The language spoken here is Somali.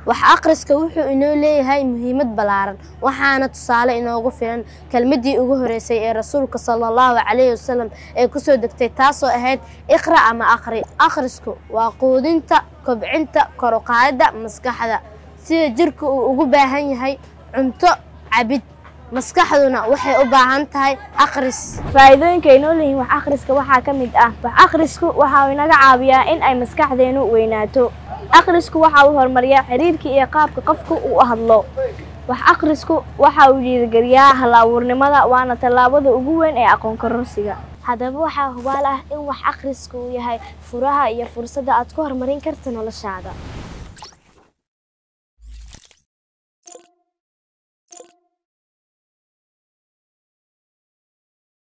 wax akhriska wuxuu inoo leeyahay muhiimad ballaaran waxaana tusaale inoogu filan kelmaddii ugu horreysay ee rasuulka sala allahu calayhi wasalam ee kusoo degtay taasoo ahayd iqra ama akhri akhrisku waa quudinta kobcinta kor u qaadidda maskaxda sida jirka uu ugu baahan yahay cunto cabid maskaxduna waxay u baahan tahay akhris faa'iidooyinka ay noo leeyihiin wax akhriska waxaa ka mid ah wax akhrisku waxa uu inaga caawiyaa in ay maskaxdeenu weynaato akhrisku waxa uu horumariyaa xiriirka iyo qaabka qofku uu u hadlo wax akhrisku waxa uu dhiirigeliyaa hal-abuurnimada waana tallaabada ugu weyn ee aqoon kororsiga haddaba waxaa hubaal ah in wax akhrisku uu yahay furaha iyo fursadda aad ku horumarin karta noloshaada